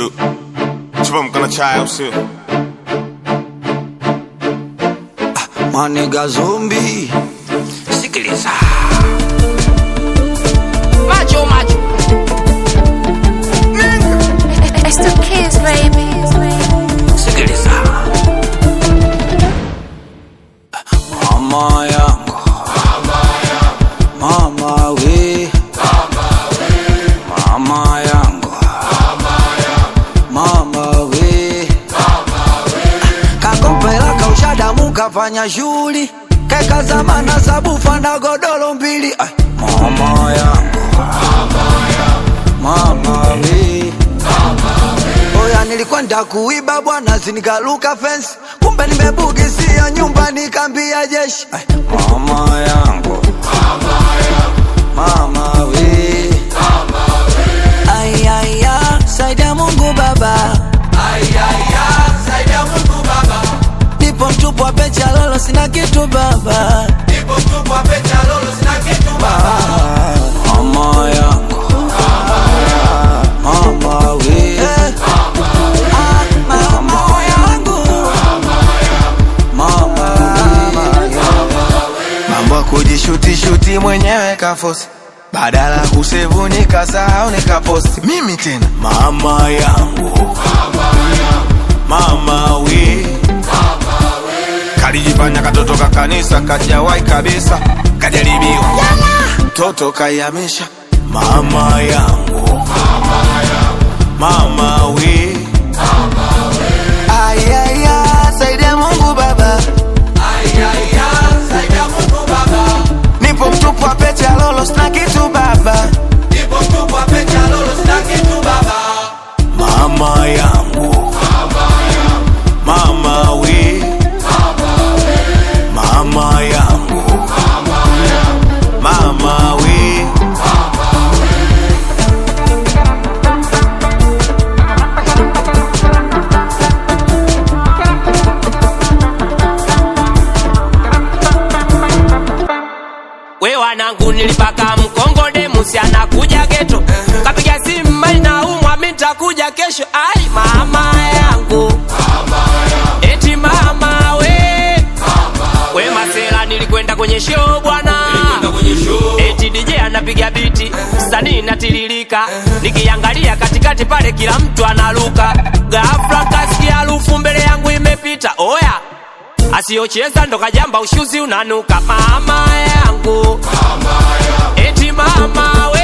Chu. Chupa mkono chai au sio? Maniga zombi, sikiliza Macho macho. It's the kids, baby. sikiliza, mama yangu, mama we, mama yangu, mama we, kakopela kaushadamu kafanya shughuli keka zamana sabufa na godoro mbili Ai, mama yangu, mama we Oya nilikwenda kuiba bwana sinikaluka fence kumbe nimebugisia nyumba nikambia jeshi Ai, mama yangu mama we ayaya saidia mungu baba nipo mtupu wa pecha lolo sina kitu baba Ah, mama yangu mama we Ah, mama yangu mama we Mambo ya kujishuti-shuti mwenyewe kafosi badala ya kusevu nikasahau nikaposti mimi tena mama yangu mama we kalijifanya katoto ka kanisa kajawai kabisa kajaribiwa mtoto kayamisha mama yangu mama we ayaya saidia mungu baba nipo mtupu wa pete ya lolo sina kitu baba mama yangu mama we mama yangu mama we We wanangu nilipaka mkongode musi anakuja geto kapiga simu mali na umwa mitakuja kesho ai mama yangu eti mama we we masela nilikwenda kwenye show bwana eti DJ anapiga biti sanii natiririka nikiangalia katikati pale kila mtu analuka ghafla kasikia harufu mbele yangu imepita oya asiyocheza ndo kajamba ushuzi unanuka mama yangu eti mama we